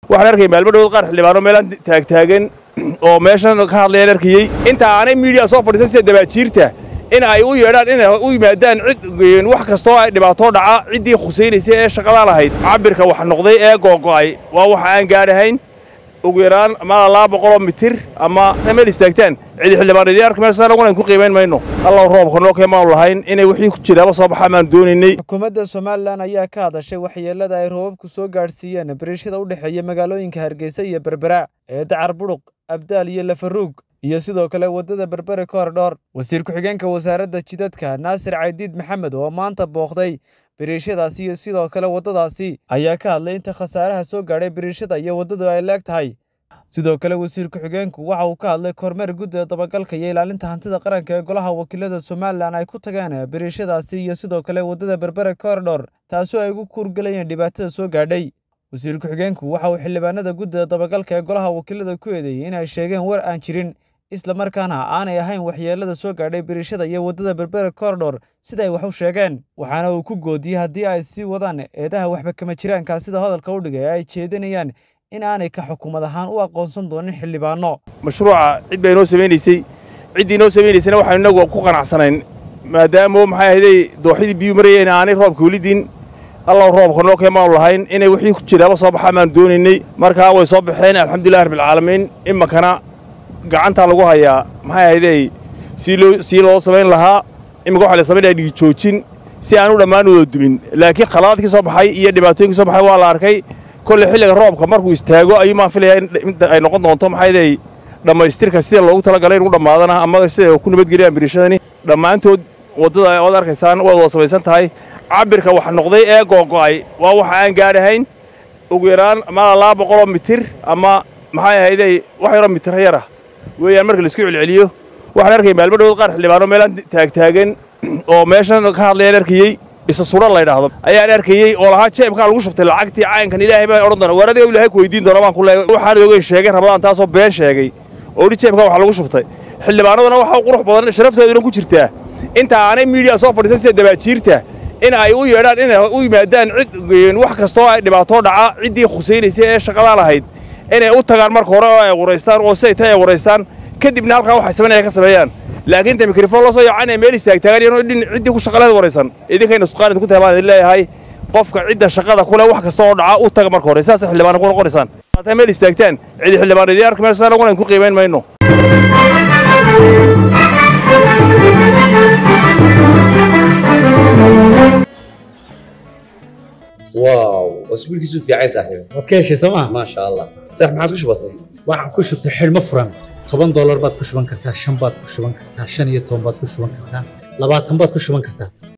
waxaan arkay maalmadhood qaar xildhibaano meelaan taagtaagan oo meeshan ka hadlayaan arkayey inta aanay miidiya soo fadhiisan sida dabaajiirta in ay u yeedhaan inay u yimaadaan cid wax kastoo ay dhibaatoo dhaca ciddii khusaynaysa ee shaqadaa lahayd cabirka wax noqday ee googo'ay waa waxa aan gaadhahayn ugu yaraan maala laba boqoloo mitir ama meel istaagtaan cidi xildhibaanadii arka meel saanagunan ku qiimayn mayno allow roobka noo keemaanu lahayn inay wixii ku jiraaba soo baxaa maanu doonaynay xukuumadda somalilan ayaa ka hadashay waxyeelada ay roobabku soo gaadhsiiyeen bariishada u dhexeeya magaalooyinka hargeysa iyo berbera ee dacar budhuq abdaal iyo lafaruug iyo sidoo kale waddada berbere koordhoor wasiir ku-xigeenka wasaaradda jidadka naasir caydiid maxamed oo maanta booqday biriishadaasi iyo sidoo kale waddadaasi ayaa ka hadlay inta khasaaraha soo gaadhay biriishada iyo waddadu ay leeg tahay sidoo kale wasiir ku-xigeenku waxa uu ka hadlay kormeer guddida dabagalka iyo ilaalinta hantida qaranka ee golaha wakiilada somalilan ay ku tageen biriishadaasi iyo sidoo kale waddada berbere koordhor taasoo ay ugu kuurgalayeen dhibaatada soo gaadhay wasiir ku-xigeenku waxa uu xildhibaanada guddida dabagalka ee golaha wakiilada ku eedeeyey inay sheegeen war aan jirin islamarkaana aanay ahayn waxyeelada soo gaadhay biriishada iyo waddada berbere koordhor siday wax u sheegeen waxaana uu ku goodiyey haddii ay sii wadaan eedaha waxba kama jiraanka sida hadalka u dhigay ay jeedinayaan in aanay ka xukuumad ahaan u aqoonsan doonin xildhibaano mashruuca cid baa inoo samaynaysay ciddii inoo samaynaysana waxaanu innagu ku qanacsanayn maadaama maxay ahayday dooxidii biyuu marayeen aanay roobka welidin allow roobka noo keemaanu lahayn inay wixii ku jiraaba soo baxaa maanu doonaynay markaa way soo baxeen alxamdulillahi rabbilcaalamiin iminkana gacantaa lagu hayaa maxay ahayday sii loo sii loo samayn lahaa iminka waxa la samaynaya dhigi joojin si aan u dhammaan wada dumin laakiin khalaadkii soo baxay iyo dhibaatooyinkii soo baxay waa la arkay kolley xilliga roobka markuu istaago ayuu maan filayaa in ay noqon doonto maxay ahayday dhammaystirka sida loogu talagalay inuu dhammaadana ama sida ku nabadgeliyaan biriishadani dhammaantood waddada ood arkaysaan waad wada samaysan tahay cabirka wax noqday ee googo'ay waa waxa aan gaadhahayn ugu yaraan maala laba boqoloo mitir ama maxay ahayday wax yaroo mitir yara weeyaan marka laisku celceliyo waxaan arkay maalmadhood qaar xildhibaano meelaan taagtaagan oo meeshan ka hadlayaan arkayey isa sudha la ydhaahdo ayaan arkayey oo lahaa jeebkaa lagu shubtay lacagtii caynkan ilaahay baan odhan doona waar adiga ilaahay ku weydiin doona baan ku leeyahay waxaan ogeyn sheegay rabadaan taasoo been sheegay oo dhi jeebkaa wax lagu shubtay xildhibaanaduna waxa qurux badan sharaftooduna ku jirtaa inta aanay miidiya soo fadhiisan sida dabaajiirta in ay u yeedhaan inay u yimaadaan cid wax kastoo ay dhibaatoo dhaca ciddii khusaynaysa ee shaqadaa lahayd inay u tagaan marka hore oo ay quraystaan oo siday tahay ay quraystaan kadibna halkaa waxay samaynaya ka sameeyaan laakiin inta mikrofon loo soo yacanaya meel istaagtaagan iyadoo dhin ciddii ku shaqaleed waraysan idinkayna suqaanid ku tahay baan idin leeyahay qofka cidda shaqada kule wax kasta oo dhaca u taga marka hore saasa xildhibaana ku noqonaysaan hataa meel istaagtaan cidi xildhibaanadii arka meel saanagunan ku qiimayn mayno واو اسبوع كيسو في عايز صاحبي waad ka heshay sooma ما شاء الله صح ما عادش بسيط waxaan ku shubtay xidhmo furan toban doolar baad ku shuban kartaa shan baad ku shuban kartaa shan iyo toban baad ku shuban kartaa labaatan baad ku shuban kartaa